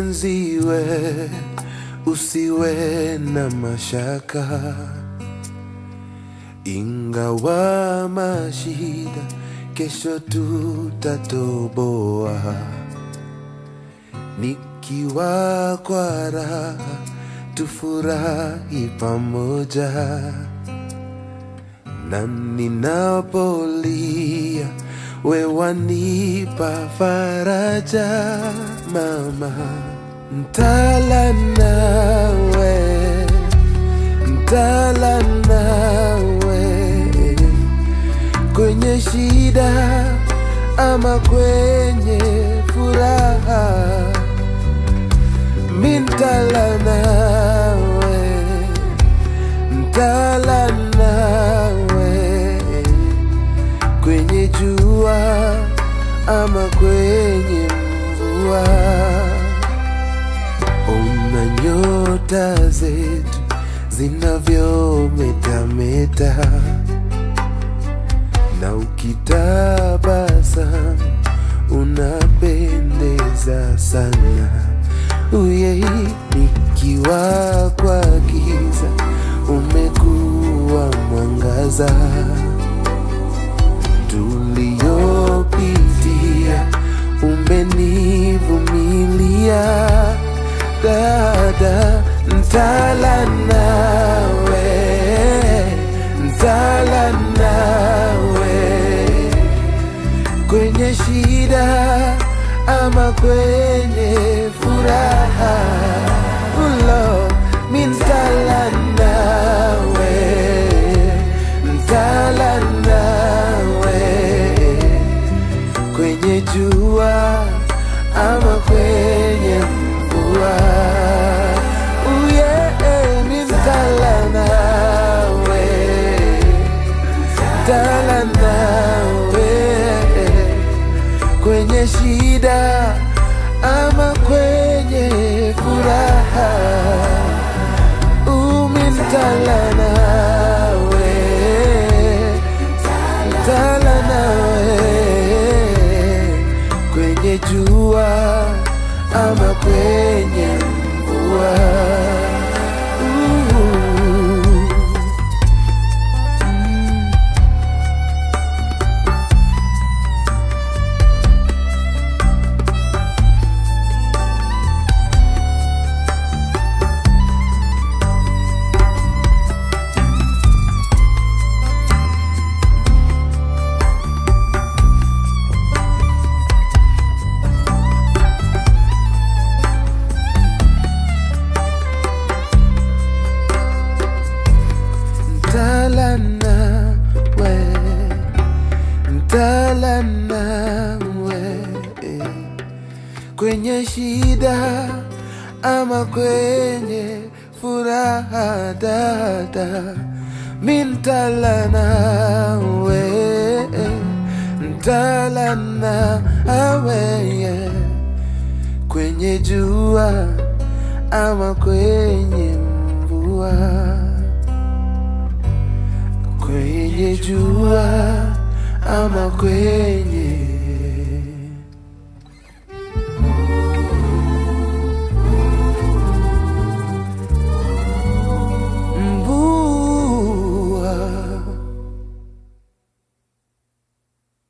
mwenziwe, usiwe na mashaka, ingawa mashida, kesho tutatoboa. Nikiwa kwa raha, tufurahi pamoja, na ninapolia, we wanipa faraja, mama. Ntala nawe, ntala nawe kwenye shida ama kwenye furaha, mintala nawe, ntala nawe kwenye jua ama kwenye mvua. Ona nyota zetu zinavyometameta, na ukitabasamu unapendeza sana. Uye, nikiwa kwa giza umekuwa mwangaza tuliyopitia umenivumilia dada ntala nawe ntala nawe kwenye shida ama kwenye furaha ulo mintala nawe ntala nawe kwenye jua ama kwenye mvua uye mintala nawe ntala nawe kwenye shida ama kwenye furaha umintala nawe tala nawe kwenye jua ama kwenye mvua Ooh. Ntala nawe, ntala nawe kwenye shida ama kwenye furaha, dada, mintala nawe, ntala nawe yeah. kwenye jua ama kwenye mvua kwenye jua ama kwenye